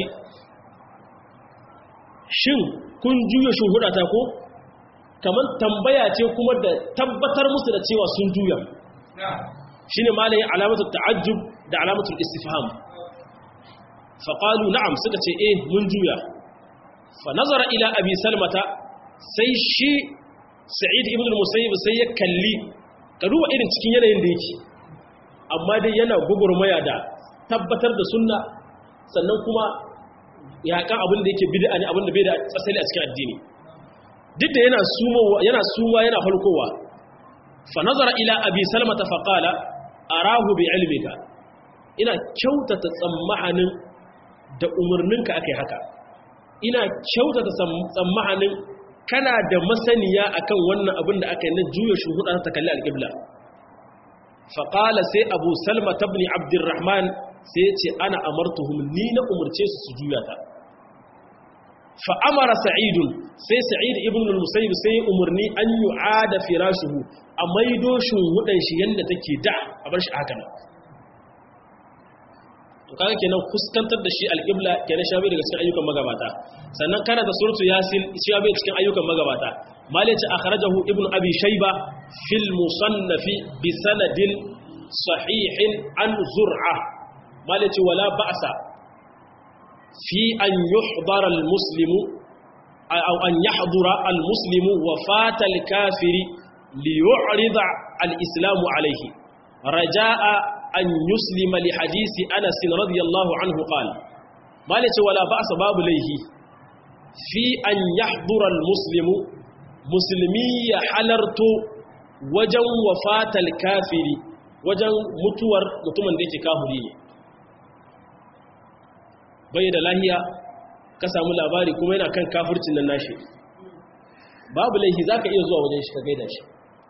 shin kun juya shuhudata ko kamar tambaya ce kuma da tabbatar musu da cewa sun juya shine malai alamatul ta'ajjub da alamatul istifham fa qalu na'am suka ce eh mun juya fa nazara ila abi salmata sai shi sa'id ibn al-musayyib sai ya kalli ka duba irin cikin yanayin da yake amma dai yana gugurmaya da tabbatar da sunna sannan kuma yakan abin da yake bid'a ne abin da bai da asali a cikin addini duk da yana suma yana suma yana falkowa fa nazara ila abi salmata fa qala arahu bi ilmika ina kyautata tsammahanin da umarninka akai haka ina kyautata tsammahanin kana da masaniya akan wannan abin da aka yi na juya shuhuda ta kalli alƙibla faƙala sai abu salma tabni abdurrahman sai ya ce ana amartuhum ni na umarce su su juya ta fa'amara sa'idun sai sa'id ibn al-musayyib sai umarni an yi ada firashuhu a maido shuhudan shi yadda take da a bar shi haka nan to kaga kenan fuskantar da shi alƙibla kenan shabi daga cikin ayyukan magabata sannan kana da suratu yasin shabi cikin ayyukan magabata malice akhrajahu ibn abi shayba fil musannaf bi sanadin sahihin an zur'a malice wala ba'sa fi an yuhdara al muslimu aw an yahdura al muslimu wafat al kafiri li yu'rida al islamu alayhi raja'a an yuslima li hadisi Anas radiyallahu anhu qala malace wala ba'sa babu laihi fi an yahdura almuslimu muslimi ya halarto wajen wafatal kafiri wajen mutuwar mutumin da yake kafiri ne bai da lahiya ka samu labari kuma yana kan kafircin nan nashi babu laihi za ka iya zuwa wajen shi ka gaida shi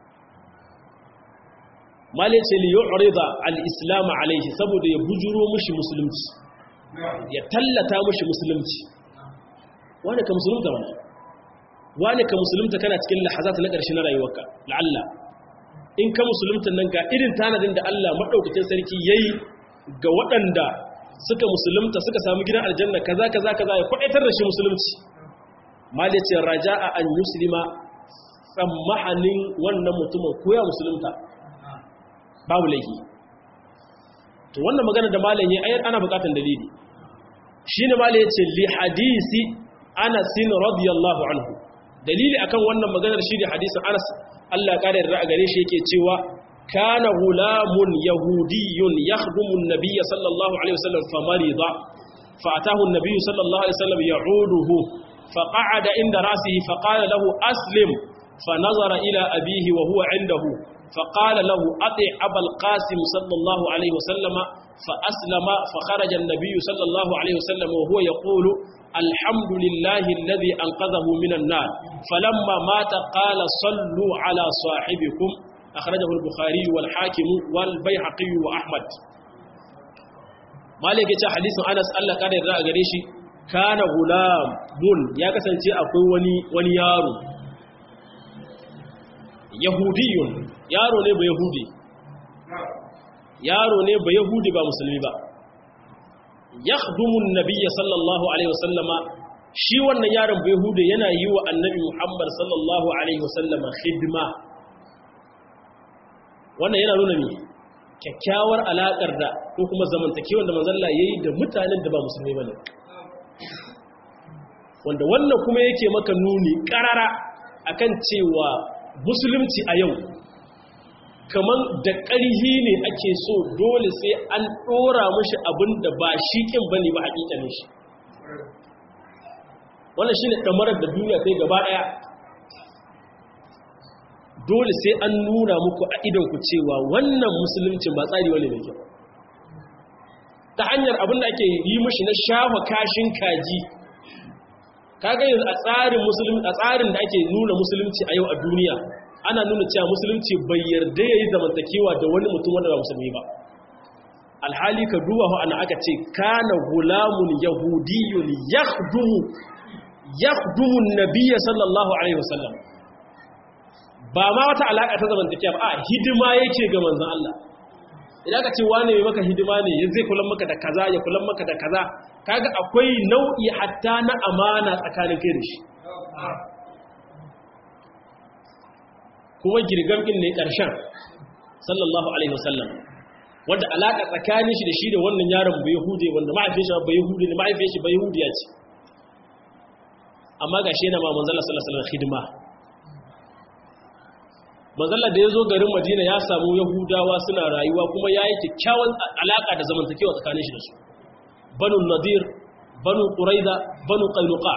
malai ce li yu'rida al-islam alaihi saboda ya bujuro mushi musulunci ya tallata mushi musulunci wani ka musulunta wani wani ka musulunta kana cikin lahazat na ƙarshe na rayuwarka la'alla in ka musulunta nan ga irin tanadin da Allah madaukakin sarki yayi ga waɗanda suka musulunta suka samu gidan aljanna kaza kaza kaza ya kwadaitar da shi musulunci malai ce raja'a an muslima tsammahanin wannan mutumin koya musulunta babu laifi to wannan magana da malam yayi ayar ana bukatan dalili shine malam yace li hadisi Anas radiyallahu anhu dalili akan wannan maganar shi da hadisin Anas Allah ya kare da gare shi yake cewa kana gulamun yahudiyyun yakhdumu an-nabiy sallallahu alaihi wasallam famarida فأتاه النبي صلى الله عليه وسلم يعوده فقعد عند رأسه فقال له أسلم فنظر إلى أبيه وهو عنده فقال له أطع أبا القاسم صلى الله عليه وسلم فأسلم فخرج النبي صلى الله عليه وسلم وهو يقول الحمد لله الذي أنقذه من النار فلما مات قال صلوا على صاحبكم أخرجه البخاري والحاكم والبيحقي وأحمد مالك يتا حديث أنس الله قال يرى غريشي كان غلام بن يا كسانتي akwai wani wani yaro yahudiyun yaro ne ba yahudi yaro ne ba yahudi ba musulmi ba yakhdumu an-nabiy sallallahu alaihi wasallama shi wannan yaron ba yahudi yana yi wa annabi muhammad sallallahu alaihi wasallama khidma wannan yana nuna ne kyakkyawar alakar da ko kuma zamantakewar da manzon Allah yayi da mutanen da ba musulmi bane wanda wannan kuma yake maka nuni karara akan cewa musulunci a yau kamar da ƙarhi ne ake so dole sai an ɗora mashi abin da ba shi ƙin ba ne ba haƙiƙanin shi wannan shi ne ɗamarar da duniya sai gaba ɗaya dole sai an nuna muku a idanku cewa wannan musulunci ba tsari wani da kyau ta hanyar abin da ake yi mashi na shafa kashin kaji kaga yanzu a tsarin musulunci a tsarin da ake nuna musulunci a yau a duniya ana nuna cewa musulunci bai yarda yayi zamantakewa da wani mutum wanda ba musulmi ba alhali ka duba ho ana aka ce kana gulamun yahudiyyun yakhdumu yakhdumu an-nabiy sallallahu alaihi wasallam ba ma wata alaka ta zamantakewa ba a hidima yake ga manzon Allah idan ka ce wane mai maka hidima ne ya zai kula maka da kaza ya kula maka da kaza kaga akwai nau'i hatta na amana tsakanin kai da shi kuma girgam din ne ƙarshen sallallahu alaihi wasallam wanda alaka tsakanin shi da shi da wannan yaron bai hude wanda mahaifin shi bai hude ne mahaifin shi bai hudiya ce amma gashi yana ma manzala sallallahu alaihi wasallam hidima manzala da ya zo garin madina ya samu yahudawa suna rayuwa kuma ya yi kyakkyawan alaƙa da zamantakewa tsakanin shi da su banu nadir banu ƙuraiza banu ƙainuka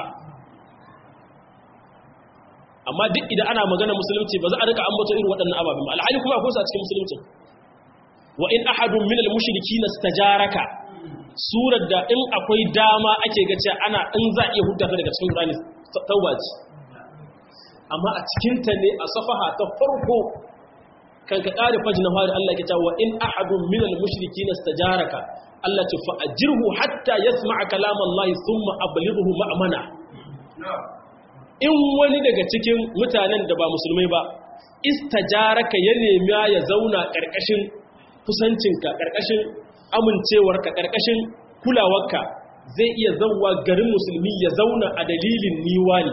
amma duk idan ana magana musulunci ba za a rika ambato irin waɗannan ababen ba alhali kuma akwai su a cikin musulunci wa in ahadun min al-mushriki nastajaraka surar da in akwai dama ake ga cewa ana in za a iya hudda daga cikin Qur'ani tauba ce amma a cikinta ne a safaha ta farko kan ka ƙari fajin na fari Allah ke cewa wa in ahadun minal mushriki na stajaraka Allah ce fa ajirhu hatta yasma'a kalam Allah thumma ablighuhu ma'mana in wani daga cikin mutanen da ba musulmai ba istajaraka ya nemi ya zauna ƙarƙashin kusancinka ƙarƙashin amincewarka ƙarƙashin kulawarka zai iya zauwa garin musulmi ya zauna a dalilin niwani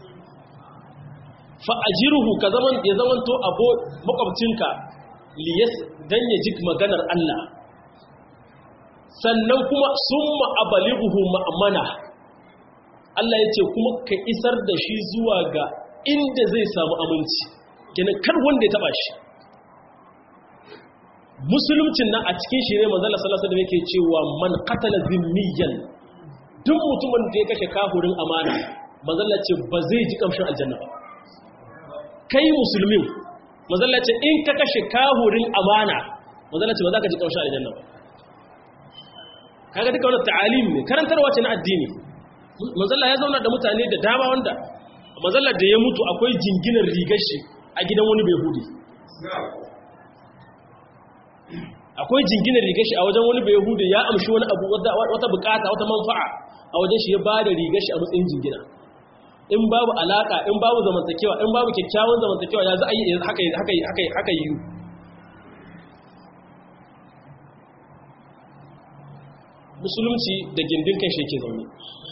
fa'ajiruhu ka zaman ya zamanto abo makwabcinka liyas don ya ji maganar Allah sannan kuma sun ma'abalibuhu ma'amana Allah ya ce kuma ka isar da shi zuwa ga inda zai samu aminci gina kar wanda ya taba shi musulumcin nan a cikin shi ne manzala salasa da yake cewa man katala zimmiyan duk mutumin da ya kashe kahurin amana manzala ce ba zai ji kamshin aljanna ba kai musulmin mazalla ce in ka kashe kahurin amana mazalla ce ba za ka ji ƙaushe aljanna ba kaga duka wannan ta'alim ne karantarwa ce na addini mazalla ya zauna da mutane da dama wanda mazallar da ya mutu akwai jinginar rigar shi a gidan wani bai hudu akwai jinginar rigar shi a wajen wani bai hudu ya amshi wani abu wata bukata wata manfa'a a wajen shi ya ba da rigar shi a matsayin jingina in babu alaka in babu zamantakewa in babu kyakkyawan zamantakewa ya za a yi haka yi musulunci da gindin kan shi ke zaune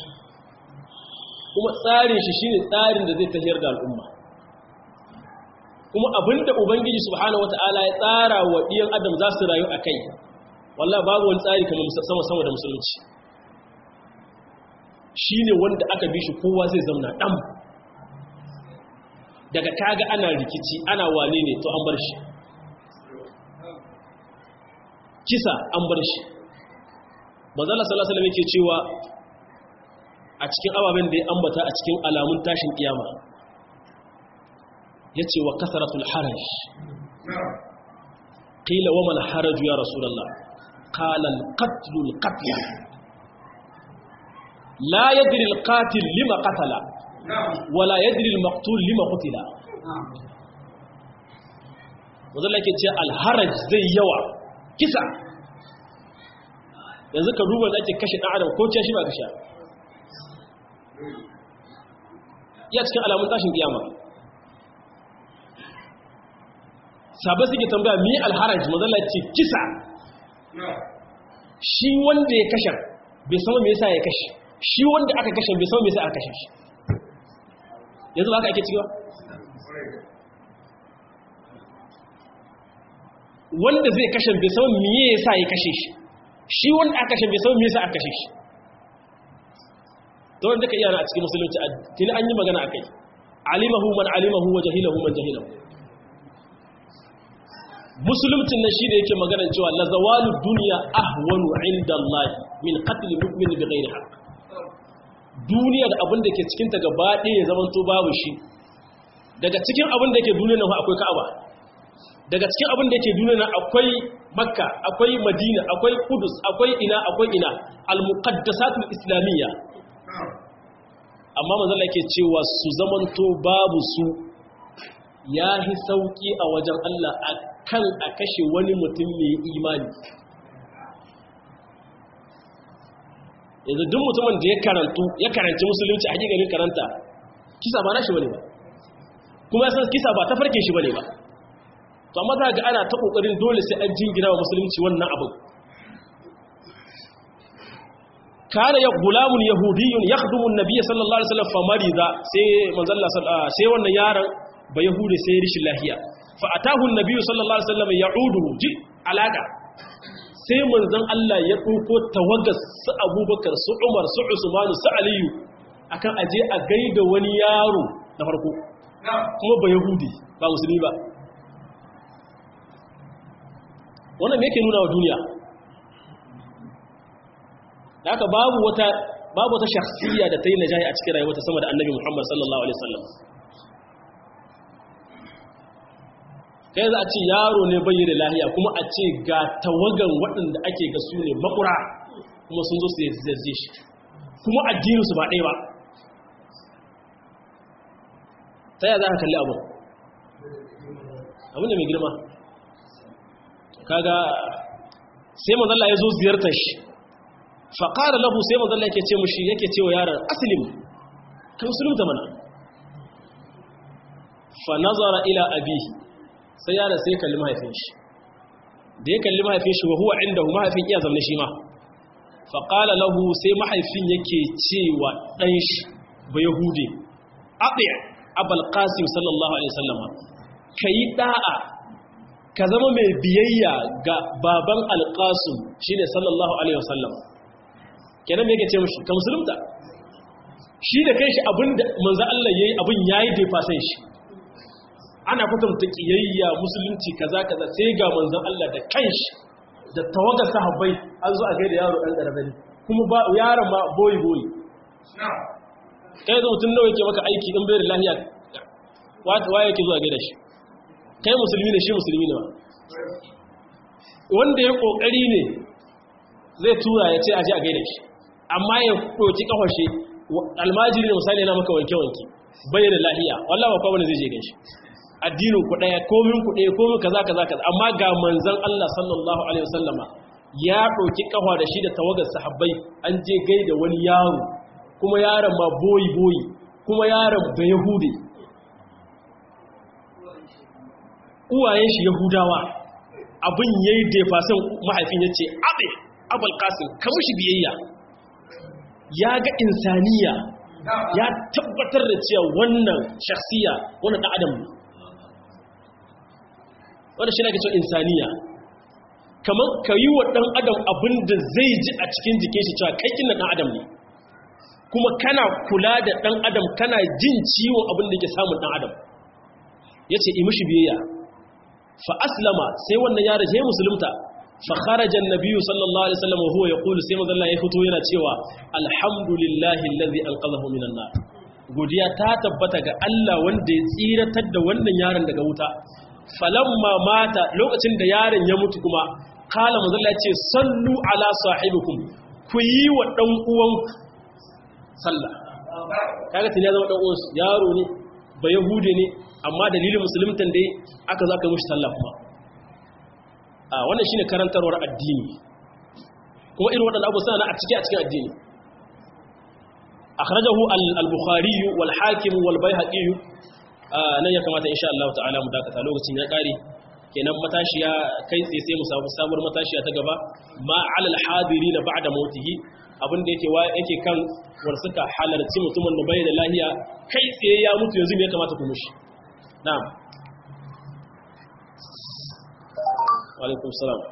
kuma tsarin shi shine tsarin da zai tafiyar da al'umma kuma abinda ubangiji subhanahu wataala ya tsara wa ɗiyan adam za su rayu a kai wallahi babu wani tsari kamar sama sama da musulunci shine wanda aka bi shi kowa zai zauna ɗan daga kaga ana rikici ana wane ne to an bar shi kisa an bar shi manzala sallallahu alaihi wasallam yake cewa a cikin ababen da ya ambata a cikin alamun tashin kiyama yace wa kasratul haraj qila wa mal haraj ya rasulullah qala al qatl al qatl la yadri al qatil lima qatala wala yadri al maqtul lima qutila manzala yake ce al haraj zai yawa kisa yanzu ka duba da ake kashe ɗan adam ko ce shi ba kashe iya cikin alamun tashin kiyama sabai suke tambaya mi alharaj mazala ce kisa shi wanda ya kashe bai sama me yasa ya kashe shi wanda aka kashe bai sama me yasa aka kashe shi yanzu ba aka ake cikewa wanda zai kashe bai sama me yasa ya kashe shi shi wanda aka kashe bai san me yasa aka kashe shi to wanda ka iya a cikin musulunci tuni an yi magana akai alimahu man alimahu wa jahilahu man jahilahu musulumcin nan shi da yake magana cewa la zawalu dunya ahwanu inda Allah min qatl mu'min bi ghairi haqq duniya da abin da ke cikin ta gaba ɗaya ya zama to babu shi daga cikin abin da ke duniya nan akwai Ka'aba daga cikin abin da ke duniya nan akwai makka akwai madina akwai kudus akwai ina akwai ina al-muqaddasatul islamiyya amma manzala yake cewa su zamanto babu su yahi sauki a wajen Allah akan a kashe wani mutum mai imani yanzu duk mutumin da ya karantu ya karanci musulunci a hakikanin karanta kisa ba nashi bane ba kuma ya san kisa ba ta farke shi bane ba to amma za ga ana ta kokarin dole sai an jingina wa musulunci wannan abin kana ya gulamun yahudiyyun yakhdumu an-nabiy sallallahu alaihi wasallam fa marida sai manzon Allah sai wannan yaron ba yahudi sai rishin lahiya fa atahu an-nabiy sallallahu alaihi wasallam ya'uduhu ji alaka sai manzon Allah ya dauko tawagas su Abubakar su Umar su Usman su Aliyu akan aje a gaida wani yaro da farko kuma ba yahudi ba musulmi ba wannan me yake nuna wa duniya da haka babu wata babu wata shakhsiyya da ta yi najahi a cikin rayuwarta sama da annabi Muhammad sallallahu alaihi wasallam kai za a ce yaro ne bai da lahiya kuma a ce ga tawagan waɗanda ake ga su ne makura kuma sun zo su zai shi kuma addinin su ba ɗaya ba ta yaya za ka kalli abu abin da mai girma kaga sai manzalla ya zo ziyartar shi faƙara lahu sai manzalla yake ce mushi yake ce wa yaran asilim ka musulunta mana fa nazara ila abihi sai yaran sai kalli mahaifin shi da ya kalli mahaifin shi wa huwa inda mahaifin iya zamne shi ma faƙala lahu sai mahaifin yake cewa ɗan shi ba yahudi aɗiya abal qasim sallallahu alaihi wasallama ka yi ɗa'a ka zama mai biyayya ga baban alƙasum shi ne sallallahu alaihi wasallam kenan me yake ce mashi ka musulunta shi da kai shi abin da manzo Allah yayi abin yayi da fasan shi ana kwatanta kiyayya musulunci kaza kaza sai ga manzo Allah da kanshi da tawagar sahabbai an zo a gaida yaro dan karabani kuma ba yaron ma boyi boyi kai zo mutun nawa yake maka aiki in bai da lafiya wa yake zuwa gaida shi kai musulmi ne shi musulmi ne ba wanda ya kokari ne zai tura ya ce aje a gaida shi amma ya ɗauki kafashe almajiri ne misali yana maka wanke-wanke bai da lahiya wallahi ba kowa zai je ganshi addinin ku daya komin ku daya komin kaza kaza kaza amma ga manzon Allah sallallahu alaihi wasallama ya ɗauki kafa da shi da tawagar sahabbai an je gaida wani yaro kuma yaron ma boyi boyi kuma yaron da yahudi uwayen shi yahudawa abin yayi defasan mahaifin yace abe abul qasim ka mushi biyayya ya ga insaniya ya tabbatar da cewa wannan shakhsiya wannan dan adam ne wannan shi ne ke cewa insaniya kamar ka yi wa ɗan adam abin da zai ji a cikin jikin shi cewa kai kina ɗan adam ne kuma kana kula da ɗan adam kana jin ciwon abin da ke samun ɗan adam ya ce imishi biyayya fa aslama sai wannan yaro ya musulunta fa kharajan nabiyyu sallallahu alaihi wasallam huwa yaqulu sai manzo Allah ya fito yana cewa alhamdulillahi allazi anqadhahu minan nar godiya ta tabbata ga Allah wanda ya tsiratar da wannan yaron daga wuta falamma mata lokacin da yaron ya mutu kuma kala mazalla ce sallu ala sahibikum ku yi wa dan uwan sallah kaga tun ya zama dan uwan yaro ne ba yahude ne amma dalilin musuluntan da aka zo aka mishi sallah kuma a wannan shine karantarwar addini kuma irin waɗannan abu sana a ciki a cikin addini akhrajahu al-bukhari wal hakim wal baihaqi nan ya kamata insha Allah ta'ala mu dakata lokacin ya kare kenan matashiya kai tsaye sai mu samu sabuwar matashiya ta gaba ma alal hadirin ba'da mautihi abin da yake yake kan war suka halarci mutumin da bai da lahiya kai tsaye ya mutu yanzu me ya kamata ku mushi na'am wa alaikum salam